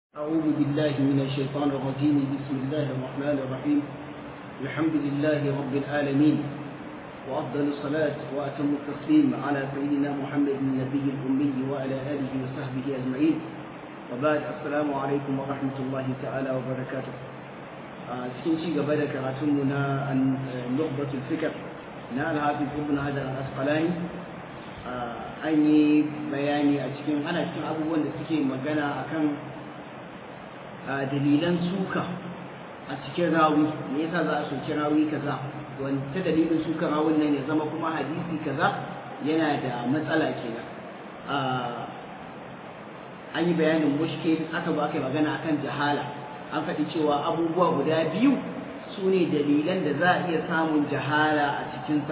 أعوذ بالله من الشيطان الرجيم بسم الله الرحمن الرحيم الحمد لله رب العالمين وأفضل الصلاة وأتم التسليم على سيدنا محمد النبي الأمي وعلى آله وصحبه أجمعين وبعد السلام عليكم ورحمة الله تعالى وبركاته cikin ci gaba da karatunmu na nukhbatul fikr na al-hafiz ibn hajar al-asqalani an yi bayani a cikin ana cikin abubuwan da suke magana akan dalilan suka a cikin rawi me yasa za a soki rawi kaza wani ta dalilin suka rawun nan ya zama kuma hadisi kaza yana da matsala kenan an yi bayanin mushkil aka ba aka yi magana akan jahala an faɗi cewa abubuwa guda biyu su ne dalilan da za a iya samun jahala a cikinsa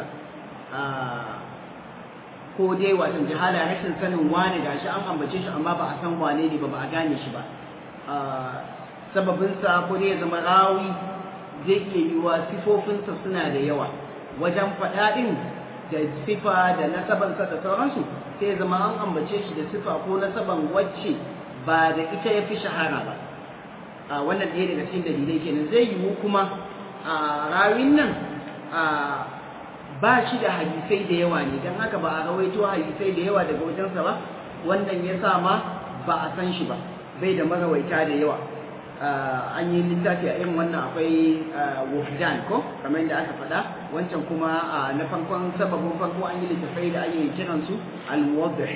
ko dai watan jahala rashin sanin wane gashi an ambace shi amma ba a san wane ne ba ba a gane shi ba sababinsa ko dai ya zama rawi zai iya yiwa sifofinsa suna da yawa wajen faɗaɗin da sifa da nasabansa da sauransu sai ya zama an ambace shi da sifa ko nasaban wacce ba da ita ya fi shahara ba a wannan ɗaya daga cikin dalilai kenan zai yiwu kuma a rawin nan ba shi da hadisai da yawa ne don haka ba a rawaito hadisai da yawa daga wajensa ba wannan ya sa ma ba a san shi ba bai da marawaita da yawa an yi littafi a irin wannan akwai wufdan ko kamar yadda aka faɗa wancan kuma na farkon sababin farko an yi littafai da ake kiransu al-muwaddih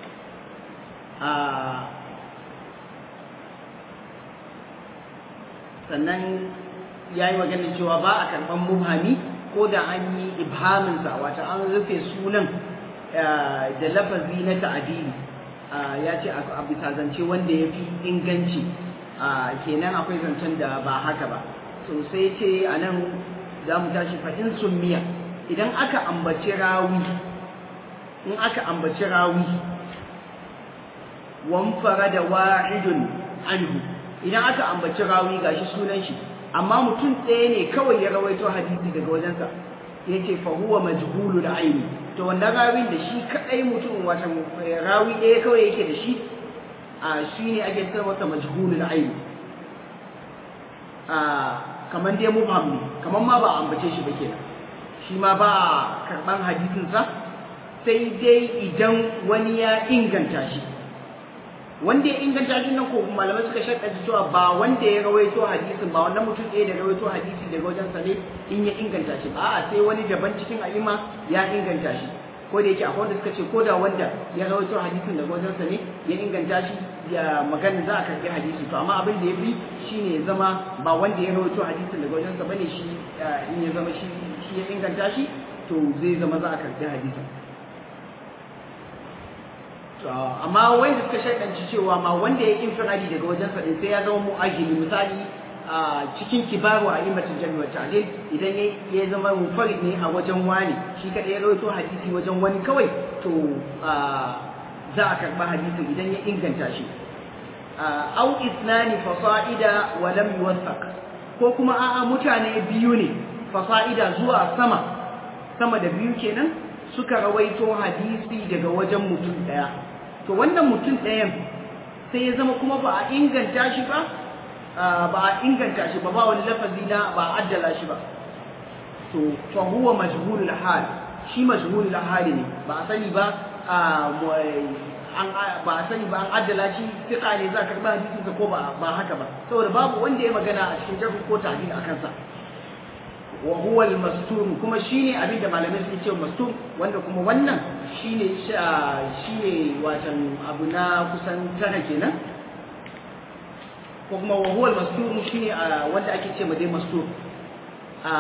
sannan ya yi maganin cewa ba a karɓar muhami ko da an yi ibhaminsa wata an rufe sunan da lafazi na ta'adili ya ce a bisa zance wanda ya fi inganci kenan akwai zancen da ba haka ba to sai ce a nan za mu tashi fa'in summiya idan aka ambaci rawi in aka ambaci rawi wamfara da wa'idun anhu idan aka ambaci rawi gashi sunan shi amma mutum ɗaya ne kawai ya rawaito hadisi daga wajensa ya ce fa huwa majhulu da aini to wanda rawin da shi kadai mutum wata rawi ɗaya kawai yake da shi a shi ne ake ce masa majhulu da aini a kamar dai mubham ne kamar ma ba ambace shi ba kenan shi ma ba karban hadisinsa sai dai idan wani ya inganta shi wanda ya inganta shi nan ko malamai suka shaɗa cewa ba wanda ya rawaito hadisin ba wannan mutum ɗaya da rawaito hadisi daga wajen sa ne in ya inganta shi ba a sai wani daban cikin a'ima ya inganta shi ko da yake akwai wanda suka ce ko da wanda ya rawaito hadisin daga wajen sa ne ya inganta shi ya magana za a karɓi hadisi to amma abin da ya fi shine ya zama ba wanda ya rawaito hadisin daga wajen sa bane shi in ya zama shi shi ya inganta shi to zai zama za a karɓi hadisin amma wanda suka shaidanci cewa ma wanda ya infiradi daga wajen sa sai ya zama mu'ajili misali a cikin kibaru a imatin jami'a ta'adil idan ya zama munfarid ne a wajen wani shi kada ya rawaito hadisi wajen wani kawai to za a karba hadisin idan ya inganta shi au isnani fasa'ida wa lam yuwathaq ko kuma a'a mutane biyu ne fasa'ida zuwa sama sama da biyu kenan suka rawaito hadisi daga wajen mutum daya to wannan mutum ɗayan sai ya zama kuma ba a inganta shi ba ba a inganta shi ba ba wani lafazi na ba a addala shi ba to fa huwa majhulul hal shi majhulul hal ne ba a sani ba an ba a sani ba an addala shi fiqa ne za ka karba hadisin sa ko ba ba haka ba saboda babu wanda ya magana a cikin jarh ko tahdid akan sa wa huwa al-mastur kuma shine abin da malamai suke cewa mastur wanda kuma wannan shine shine watan abu na kusan tara kenan ko kuma wa huwa al-mastur shine wanda ake cewa dai mastur a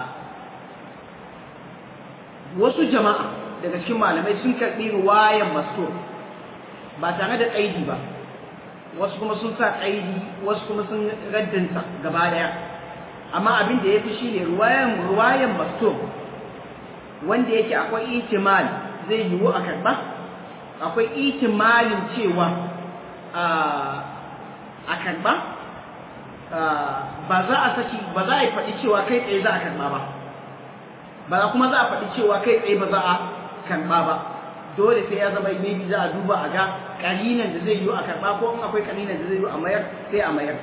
wasu jama'a daga cikin malamai sun karbi ruwayan mastur ba tare da kaidi ba wasu kuma sun sa kaidi wasu kuma sun raddanta gaba daya amma abin da ya fi shi ne ruwayan ruwayan mastur wanda yake akwai ihtimal zai yiwu a karɓa akwai ihtimalin cewa a karɓa ba za a saki ba za a yi faɗi cewa kai tsaye za a karɓa ba ba kuma za a faɗi cewa kai tsaye ba za a karɓa ba dole sai ya zama maybe za a duba a ga kalinan da zai yi a karba ko in akwai kalinan da zai yi a mayar sai a mayar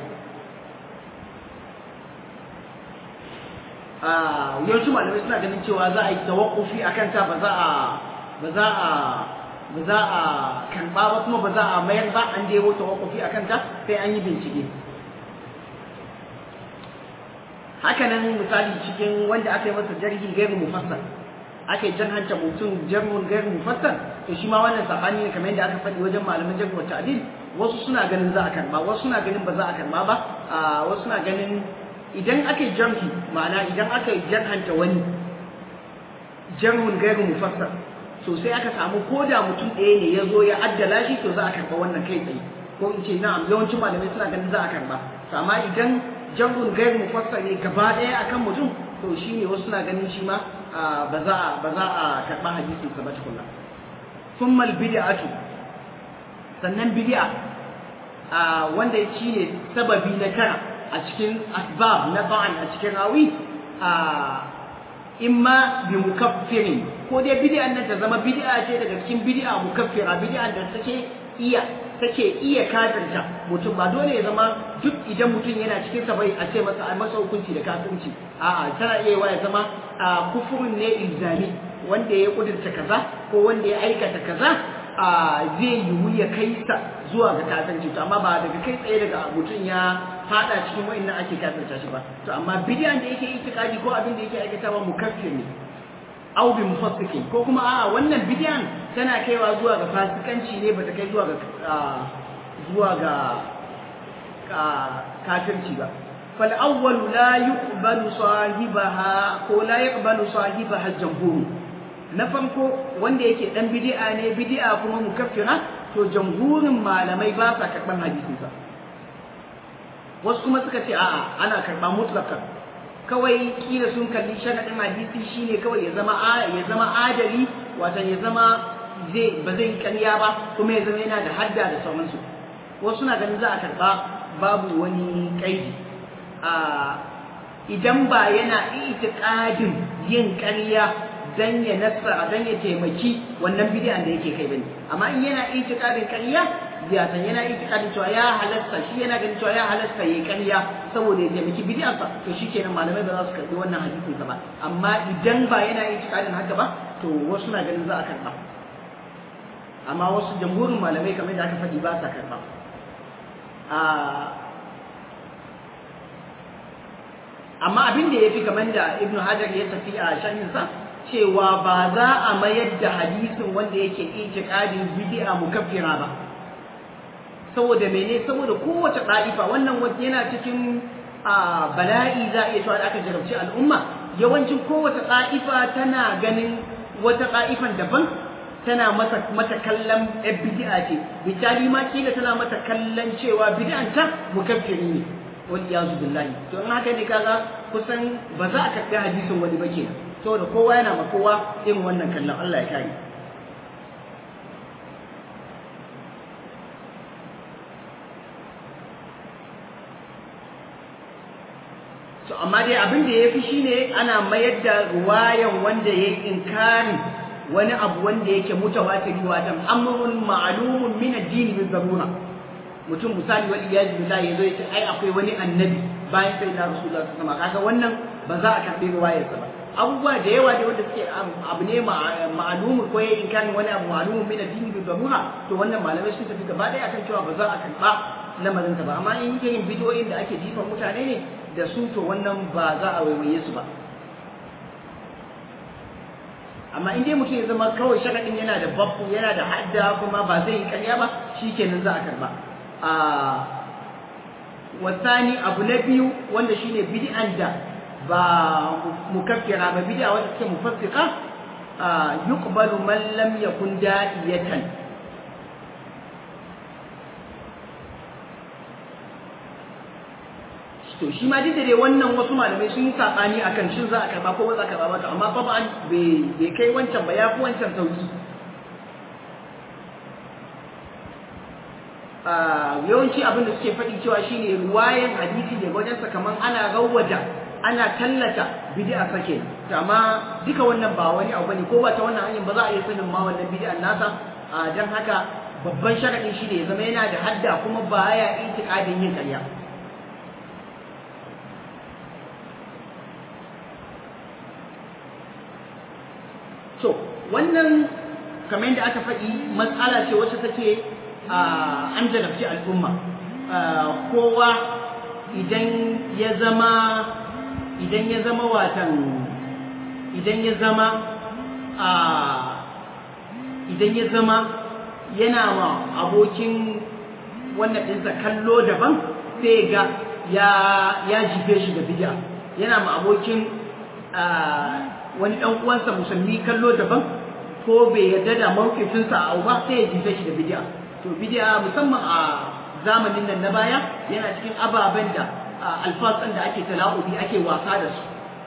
yawancin malamai suna ganin cewa za a yi tawakkufi a kanta ba za a ba za a ba za a karba ba kuma ba za a mayar ba an dewo tawakkufi a kanta sai an yi bincike hakanan misali cikin wanda aka yi masa jarhi gairu mufassar aka yi jarhanta mutum jarhun gairu mufassar to shi ma wannan sabani ne kamar yadda aka faɗi wajen malaman jarhu wa ta'dil wasu suna ganin za a karba wasu suna ganin ba za a karba ba wasu suna ganin idan aka yi jarhi ma'ana idan aka yi jarhanta wani jarhun gairu mufassar so sai aka samu ko da mutum ɗaya ne ya zo ya addala shi to za a karba wannan kai tsaye ko in ce na'am yawancin malamai suna ganin za a karba to amma idan jarhun gairu mufassar ne gaba ɗaya akan mutum to shi ne wasu suna ganin shi ma ba za a ba za a karɓa hadisin sa ba tukunna thumma bid'atu sannan bid'a wanda shi ne sababi na tara a cikin asbab na ba'an a cikin rawi imma bi mukaffirin ko dai bid'an nan ta zama bid'a ce daga cikin bid'a mukaffira bid'a da take iya take iya kafirta mutum ba dole ya zama duk idan mutum yana cikin sa bai a ce masa a masa hukunci da kafirci a'a tana iya ya zama kufurin ne ilzami wanda ya kudurta kaza ko wanda ya aikata kaza zai yiwu ya kai sa zuwa ga kafirci to amma ba daga kai tsaye daga mutum ya fada cikin wa'annan ake kafirta shi ba to amma bidiyan da yake itikadi ko abin da yake aikatawa mukaffir ne au bi mufassikin ko kuma a'a wannan bidiyan tana kaiwa zuwa ga fasikanci ne bata kai zuwa ga zuwa ga kafirci ba fal awwal la yuqbalu sahibaha ko la yuqbalu sahibaha jamhur na farko wanda yake dan bid'a ne bid'a kuma mukaffira to jamhurin malamai ba sa karban hadisin sa wasu kuma suka ce a'a ana karba mutlaqan kawai kila sun kalli sharadin hadisi shine kawai ya zama ya zama adali wato ya zama zai ba zai ƙarya ba kuma ya zama yana da hadda da sauransu wasu na ganin za a karba babu wani kaidi a idan ba yana itiqadin yin ƙarya dan ya nasara dan ya taimaki wannan bid'an da yake kai bane amma in yana itiqadin ƙarya ya san yana itikadin cewa ya halasta shi yana ganin cewa ya halasta yayi ƙarya saboda ya taimaki bid'arsa to shikenan malamai ba za su karbi wannan hadisin sa ba amma idan ba yana itikadin haka ba to wasu na ganin za a karba amma wasu jamhurin malamai kamar da aka faɗi ba sa karba amma abin da ya fi kamar da ibnu hajar ya tafi a shahinsa cewa ba za a mayar da hadisin wanda yake itikadin bid'a mukaffira ba saboda mene saboda kowace ɗa'ifa wannan wanda yana cikin bala'i za a iya cewa da aka jarabci al'umma yawancin kowace ɗa'ifa tana ganin wata ɗa'ifan daban tana masa mata kallon ɗan bid'a ce bitali ma kila tana mata kallon cewa bid'anta mukaffiri ne wal iyazu billahi to in haka ne kaga kusan ba za a karɓi hadisin wani ba kenan saboda kowa yana ma kowa irin wannan kallon Allah ya kare to amma dai abin da yafi shine ana mayar da ruwayan wanda yayi inkari wani abu wanda yake mutawatiri wato amrun ma'lumun min ad-din bi zarura mutum misali wal iyaz billahi yazo yace ai akwai wani annabi bayan sai da rasulullahi sallallahu alaihi wasallam kaga wannan ba za a karbi ruwayar sa ba abubuwa da yawa da wanda suke abu ne ma'lumun ko yayi inkarin wani abu ma'lumun min ad-din bi zarura to wannan malamai sun tafi gaba daya akan cewa ba za a karba lamarin ba amma in yake yin bidiyoyin da ake jifan mutane ne da su to wannan ba za a waiwaye su ba amma in dai mutum ya zama kawai sharaɗin yana da babbu yana da hadda kuma ba zai yi ƙarya ba shi kenan za a karba a wasani abu na biyu wanda shine bid'an da ba mukaffira ba bid'a wanda take mufassika yuqbalu man lam yakun da'iyatan to shi ma duk da dai wannan wasu malamai sun yi sabani akan shin za a karba ko ba za a karba ba amma fa ba bai kai wancan ba ya fi wancan sauki yawanci abin da suke faɗi cewa shine ruwayan hadisi da wajensa kamar ana rawwaja ana tallata bid'a sake to amma duka wannan ba wani abu bane ko ba ta wannan hanyar ba za a iya sanin ma wannan bid'an nasa dan haka babban sharadin shi ne ya zama yana da hadda kuma ba ya itikadin yin ƙarya to wannan kamar yadda aka faɗi matsala ce wacce take an jarabci al'umma kowa idan ya zama idan ya zama watan idan ya zama idan ya zama yana ma abokin wannan ɗinsa kallo daban sai ga ya ya jife shi da bid'a yana ma abokin wani ɗan uwansa musulmi kallo daban ko bai yarda da mawkifinsa a ba sai ya jife shi da bid'a to bid'a musamman a zamanin nan na baya yana cikin ababen da alfasan da ake tala'ubi ake wasa da su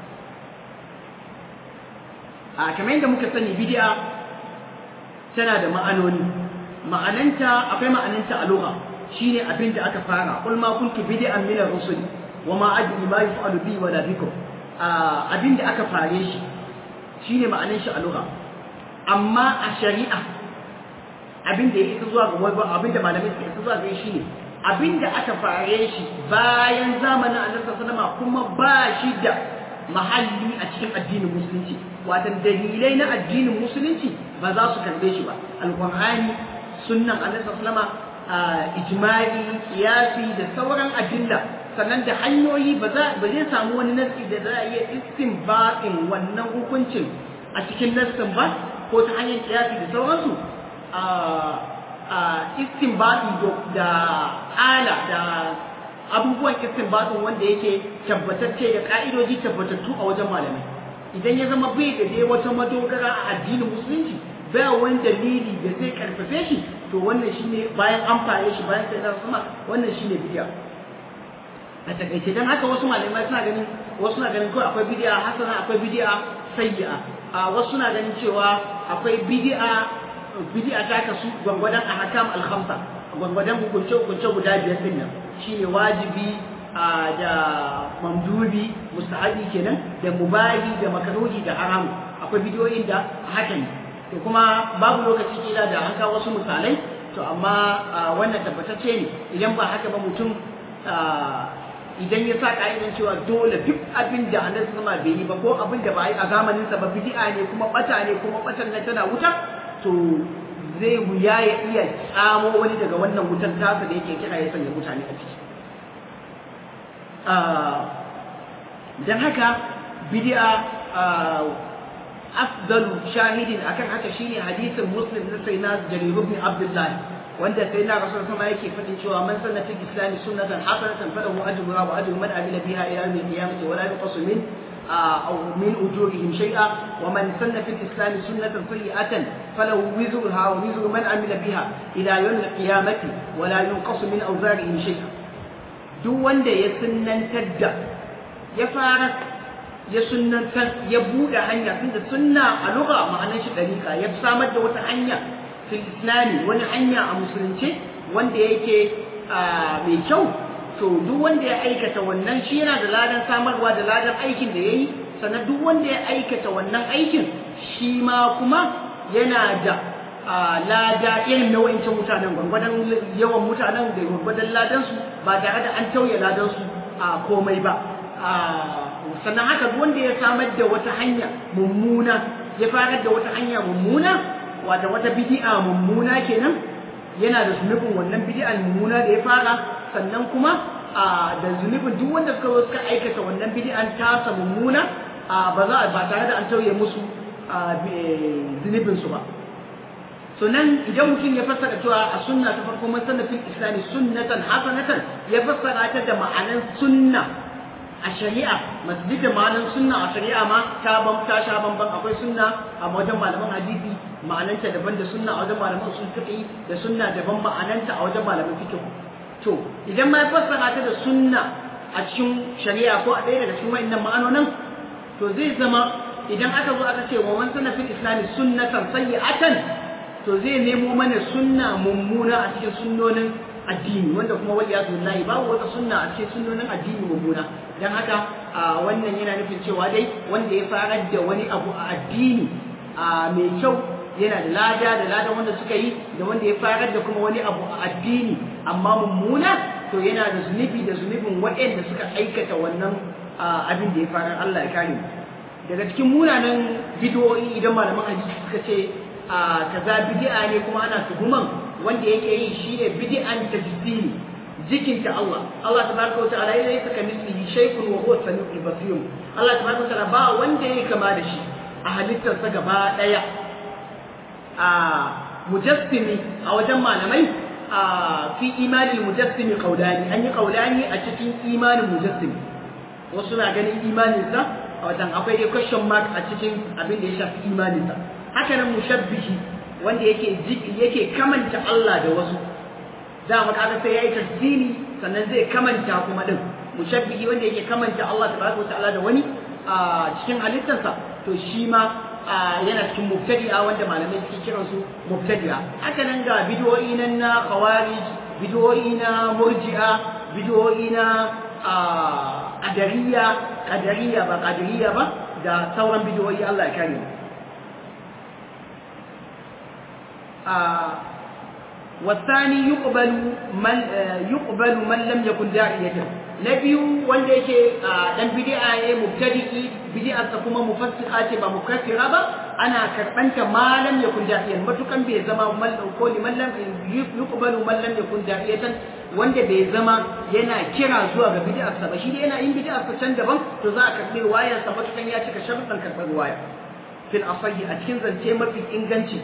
a kamar yadda muka sani bid'a tana da ma'anoni ma'ananta akwai ma'ananta a lugha shine abin da aka fara qul ma kuntu bid'an min ar-rusul wa ma adri ma yaf'alu bi wala bikum abin da aka fare shi shine ma'anan shi a lugha amma a shari'a abin da ya isa zuwa ga wani abin da malamai suka isa zuwa ga shi ne abin da aka fare shi bayan zamanin annabi sallallahu kuma ba shi da mahalli a cikin addinin musulunci watan dalilai na addinin musulunci ba za su karbe shi ba alqur'ani sunnan annabi sallallahu ijma'i qiyasi da sauran adilla sannan da hanyoyi ba za ba zai samu wani nasi da za a iya istinbatin wannan hukuncin a cikin nassin ba ko ta hanyar qiyasi da sauransu istinbati da ala da abubuwan istinbatin wanda yake tabbatacce da ka'idoji tabbatattu a wajen malamai idan ya zama bai da dai wata madogara a addinin musulunci ba wani dalili da zai karfafe shi to wannan shine bayan an fare shi bayan sai zan sama wannan shine bidiya a takaice dan haka wasu malamai suna ganin wasu na ganin kawai akwai bidiya hasana akwai bidiya sayyi'a a wasu na ganin cewa akwai bidi'a bid'a ta kasu gwangwadon ahkam al-khamsa gwangwadon hukunce hukunce guda biyar din nan shine wajibi da mamdubi mustahabi kenan da mubahi da makruhi da haramu akwai bidiyoyin da haka ne to kuma babu lokaci kila da an kawo wasu misalai to amma wannan tabbatacce ne idan ba haka ba mutum idan ya sa ka'idan cewa dole duk abin da annabi sama bai yi ba ko abin da ba yi a zamanin sa ba bid'a ne kuma bata ne kuma batan nan tana wuta to zai wuya ya iya tsamo wani daga wannan wutar tasa da yake kira ya sanya mutane a ciki don haka bid'a afdalu shahidin akan haka shine hadisin muslim na sayyidina jarir ibn abdullah wanda sayyidina rasul sama yake fadin cewa man sanna fil islam sunnatan hasanatan falahu ajruha wa ajru man amila biha ila yawm al-qiyamah wa la yuqasu min أو من أجورهم شيئا ومن سن في الإسلام سنة سيئة فله وزرها ووزر من عمل بها إلى يوم القيامة ولا ينقص من أوزارهم شيئا duk wanda ya sunnantar da ya fara ya sunnantar ya buɗe hanya tunda sunna a lugha ma'anar shi dariƙa ya samar da wata hanya fil islami wani hanya a musulunce wanda yake mai kyau to duk wanda ya aikata wannan shi yana da ladan samarwa da ladan aikin da ya yi sannan duk wanda ya aikata wannan aikin shi ma kuma yana da lada irin na wa'incan mutanen gwangwadon yawan mutanen da gwangwadon ladansu ba tare da an tauye ladansu a komai ba sannan haka duk wanda ya samar da wata hanya mummuna ya farar da wata hanya mummuna wata wata bidi'a mummuna kenan yana da zunubin wannan bidi'an mummuna da ya fara sannan kuma da zunubin duk wanda suka zo suka aikata wannan bidi'an tasa mummuna ba za ba tare da an tauye musu zunubin su ba so nan idan mutum ya fassara cewa a sunna ta farko man sanna fil islami sunnatan hasanatan ya fassara ta da ma'anan sunna a shari'a masjid da ma'anan sunna a shari'a ma ta ban ta sha bamban akwai sunna a wajen malaman hadisi ma'ananta daban da sunna a wajen malaman usul fiqh da sunna daban ma'ananta a wajen malaman fiqh to idan ma ya fassara ta da sunna a cikin shari'a ko a ɗaya daga cikin wa'annan ma'anonin to zai zama idan aka zo aka ce wa man sanna fil islami sunnatan sayyi'atan to zai nemo mana sunna mummuna a cikin sunnonin addini wanda kuma wal iyadu billahi babu wata sunna a cikin sunnonin addini mummuna dan haka wannan yana nufin cewa dai wanda ya farar da wani abu a addini mai kyau yana da lada da lada wanda suka yi da wanda ya farar da kuma wani abu a addini amma mummuna to yana da zunubi da zunubin waɗanda suka aikata wannan abin da ya farar Allah ya kare daga cikin munanan bidiyoyi idan malaman hadisi suka ce kaza bid'a ne kuma ana tuhuman wanda yake yi shine bid'an tajsimi jikinta Allah Allah tabaraka wa ta'ala ya saka mislihi shay'un wa huwa samiul basir Allah tabaraka wa ta'ala ba wanda yake kama da shi a halittarsa gaba daya a mujassimi a wajen malamai a fi imanin mujassimi kaulani an yi kaulani a cikin imanin mujassimi wasu na ganin imaninsa a wajen akwai dai question mark a cikin abin da ya shafi imaninsa haka nan mushabbihi wanda yake yake kamanta Allah da wasu da mu kaga sai yayi tasdini sannan zai kamanta kuma din mushabbihi wanda yake kamanta Allah tabaraka wa ta'ala da wani a cikin halittarsa to shi ma yana cikin mubtadi'a wanda malamai suke kiran su mubtadi'a haka nan ga bidiyoyi nan na khawarij bidiyoyi na murji'a bidiyoyi na qadariya qadariya ba qadariya ba da sauran bidiyoyi Allah ya kare mu والثاني يقبل من يقبل من لم يكن داعية نبي wanda yake dan bid'a ne mubtadi'i bid'a ta kuma mufassika ce ba mukaffira ba ana karbanta malam yakun da'iyan matukan bai zama mal ko liman lam yuqbalu man lam yakun da'iyatan wanda bai zama yana kira zuwa ga bid'a sa ba shi dai yana yin bid'a sa can daban to za a karbi wayar sa matukan ya cika sharuɗan karbar waya fil asahi a cikin zance mafi inganci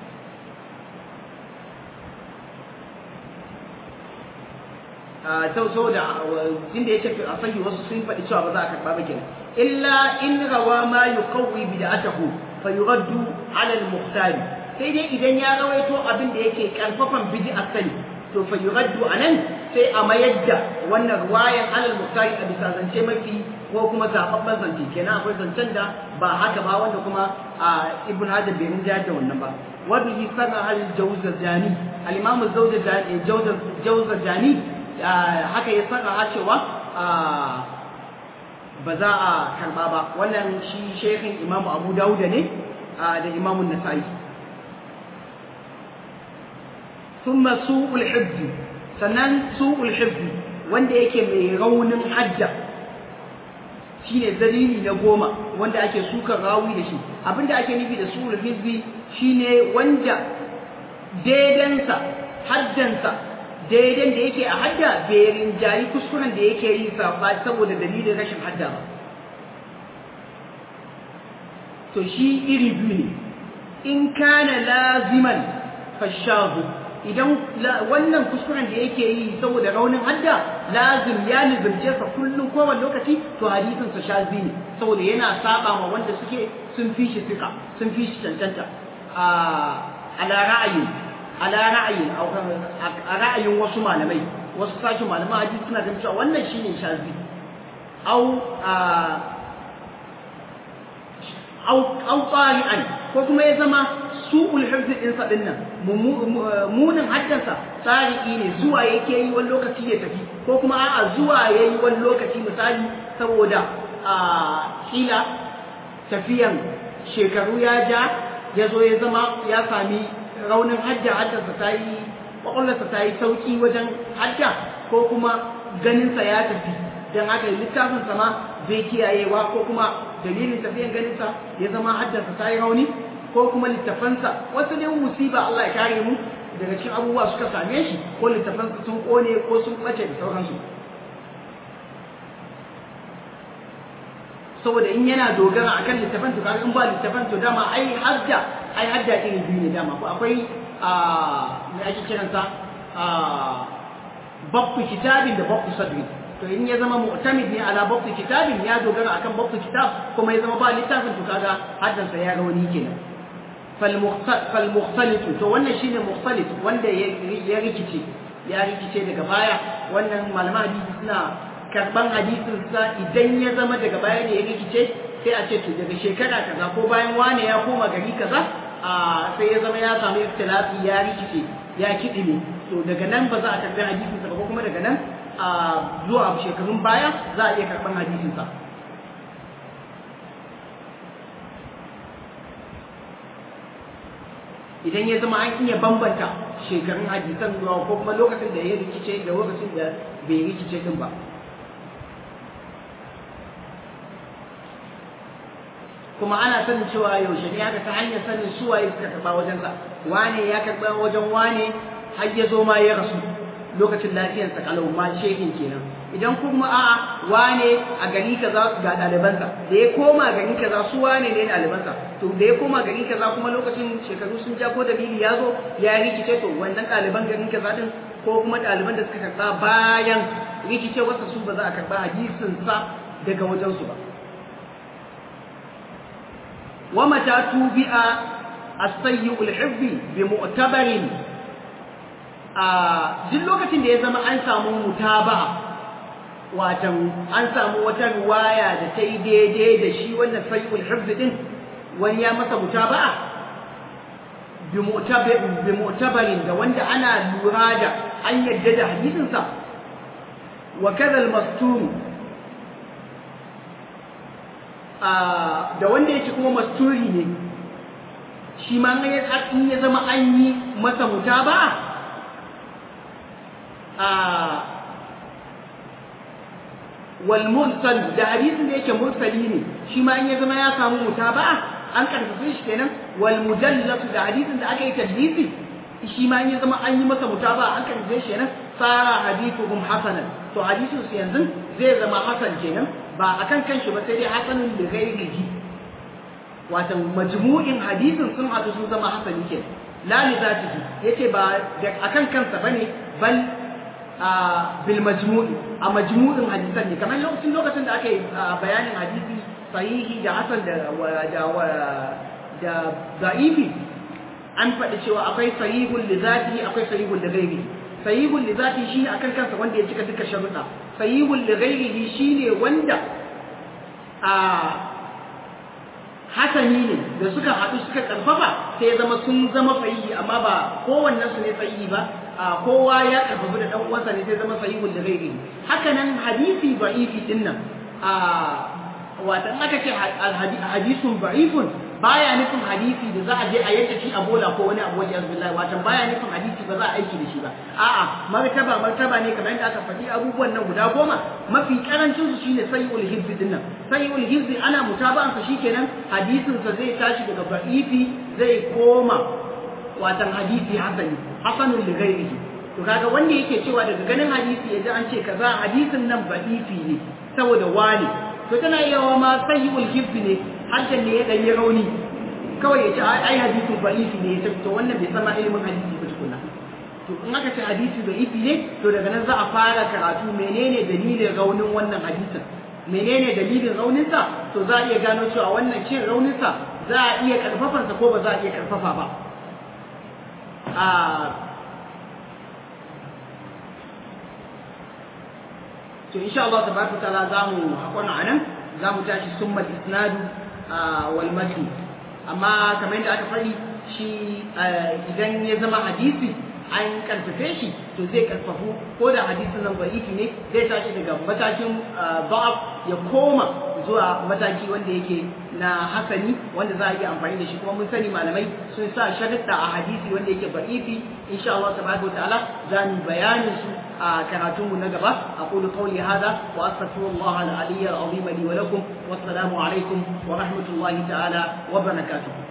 sau sau da inda ya tafi a sahi wasu sun faɗi cewa ba za a karɓa ba kenan illa in rawa ma yuqawwi bid'atahu fa yuraddu ala al-muhtari sai dai idan ya rawaito abin da yake karfafan bid'a sani to fa yuraddu anan sai a mayar da wannan riwayan ala al-muhtari a bisa zance mafi ko kuma zababban zance kenan akwai zancen da ba haka ba wanda kuma ibn hajar bai rinja da wannan ba wa bihi sana al-jawzajani al-imam al-jawzajani haka ya saka cewa ba za a karba ba wannan shi shekhin imamu abu dauda ne da imamun nasa'i thumma su'ul hibbi sannan su'ul hibbi wanda yake mai raunin hajja shine dalili na goma wanda ake suka rawi da shi abinda ake nufi da su'ul hibbi shine wanda daidansa haddansa daidan da yake a hadda bai rinjayi kuskuren da yake yi safa saboda dalilin rashin hadda ba to shi iri biyu ne in kana laziman fashahu idan wannan kuskuren da yake yi saboda raunin hadda lazim ya nizumce sa kullum kowane lokaci to hadisin sa shazi ne saboda yana saba ma wanda suke sun fi shi fika sun fi shi cancanta a ala ra'ayi ala ra'ayin a ra'ayin wasu malamai wasu sashin malaman hadisi suna ganin cewa wannan shine shazi au au au qari'an ko kuma ya zama su'ul hifz din sa din nan munin haddansa tsari'i ne zuwa yake yi wani lokaci ya tafi ko kuma a'a zuwa yayi wani lokaci misali saboda a kila tafiyan shekaru ya ja ya zo ya zama ya sami raunin hajja hajjarsa ta yi ƙwaƙwallarsa ta yi sauƙi wajen hajja ko kuma ganinsa ya tafi don haka littafinsa ma zai kiyayewa ko kuma dalilin tafiyan ganinsa ya zama hajjarsa ta yi rauni ko kuma littafansa wasu ne musiba Allah ya kare mu daga cikin abubuwa suka same shi ko littafansa sun ƙone ko sun ɓace da sauransu saboda in yana dogara akan littafan to kaga in ba littafan to dama ai hajja ai hajja iri biyu ne dama ko akwai a me ake kiransa a babbu kitabin da babbu sadri to in ya zama mu'tamid ne ala babbu kitabin ya dogara akan babbu kitab kuma ya zama ba littafin to kaga haddan sa ya rauni kenan fal fal mukhtalit to wannan shine mukhtalit wanda ya rikice ya rikice daga baya wannan malaman hadisi suna karban hadisin sa idan ya zama daga baya ne ya rikice sai a ce to daga shekara kaza ko bayan wane ya koma gari kaza a sai ya zama ya samu ikhtilafi ya rikice ya kidime to daga nan ba za a karbi hadisin sa ba ko kuma daga nan a zuwa shekarun baya za a iya karɓar hadisinsa idan ya zama an iya bambanta shekarun hadisan zuwa ko kuma lokacin da ya rikice da lokacin da bai rikice din ba kuma ana sanin cewa yaushe ne haka ta hanyar sanin suwaye suka karɓa wajensa wane ya karɓa wajen wane har ya zo ma ya rasu lokacin lafiyarsa kalau ma shehin kenan idan kuma a'a wane a gari kaza ga ɗalibansa da ya koma gari kaza su wane ne ɗalibansa to da ya koma gari kaza kuma lokacin shekaru sun ja ko dalili ya zo ya rikice to wannan ɗaliban garin kaza din ko kuma ɗaliban da suka karɓa bayan rikice wasa su ba za a karɓa hadisinsa daga wajensu ba ومتى توبئ السيء الحفظ بمعتبر duk lokacin da ya zama an samu mutaba'a watan an samu wata riwaya da ta yi daidai da shi wannan sayyul hifz din wani ya masa mutaba'a bi mu'tabarin da wanda ana lura da an yadda da hadisin sa wa kadha al-mastur da wanda yake kuma masturi ne shi ma in ya zama an yi masa mutaba'a wal mursal da hadisin da yake mursali ne shi ma in ya zama ya samu mutaba'a an karfafe shi kenan wal mujallad da hadisin da aka yi tadlisi shi ma in ya zama an yi masa mutaba'a an karfafe shi kenan sara hadithuhum hasanan to hadisin su yanzu zai zama hasan kenan ba akan kanshi ba sai dai hasanin da ghairihi wato majmu'in hadisin sun hadu sun zama hasani kenan la li zatihi yace ba akan kansa bane bal bil majmu'i a majmu'in hadisan ne kamar lokacin lokacin da aka yi bayanin hadisi sahihi da hasan da da da da'ifi an faɗi cewa akwai sahihul li zatihi akwai sahihul li ghairihi sahihul li zatihi shine akan kansa wanda ya cika duka sharuɗa sahihul li ghairihi shine wanda a hasani ne da suka haɗu suka ƙarfafa sai ya zama sun zama sahihi amma ba kowannen su ne sahihi ba a kowa ya ƙarfafa da ɗan uwansa ne sai zama sahihul da ghairi haka nan hadisi da'ifi din nan a wata in aka ce hadisun da'ifun baya nufin hadisi da za a je a yadda shi a bola ko wani abu wajen billahi watan baya nufin hadisi ba za a aiki da shi ba a'a martaba martaba ne kamar yadda aka faɗi abubuwan nan guda goma mafi karancin su shine sayyul hizbi din nan sayyul hizbi ana mutaba'an sa shikenan hadisin sa zai tashi daga ba'ifi zai koma watan hadisi hasani hasanul li ghairihi to kaga wanda yake cewa daga ganin hadisi yaji an ce kaza hadisin nan ba'ifi ne saboda wani to tana yawa ma sayyul hizbi ne harshen ne ya ɗanyi rauni kawai ya ce ai hadisi ba'ifi ne ya to wannan bai sama ilimin hadisi ba tukuna to in aka ce hadisi ba'ifi ne to daga nan za a fara karatu menene dalilin raunin wannan hadisin menene dalilin rauninsa to za a iya gano cewa wannan cin rauninsa za a iya karfafansa ko ba za a iya karfafa ba a to insha Allah tabaraka ta'ala zamu hakuna anan zamu tashi summal isnadu wal matn amma kamar yadda aka faɗi shi idan ya zama hadisi an karfafe shi to zai karfafu ko da hadisin nan da'ifi ne zai tashi daga matakin ba'af ya koma zuwa mataki wanda yake na hasani wanda za a iya amfani da shi kuma mun sani malamai sun sa sharuɗa a hadisi wanda yake da'ifi insha Allah tabaraka ta'ala za mu bayanin su a karatunmu na gaba aqulu qawli hada wa astaghfirullah al-aliyya al-azim li wa lakum wassalamu alaikum wa rahmatullahi ta'ala wa barakatuh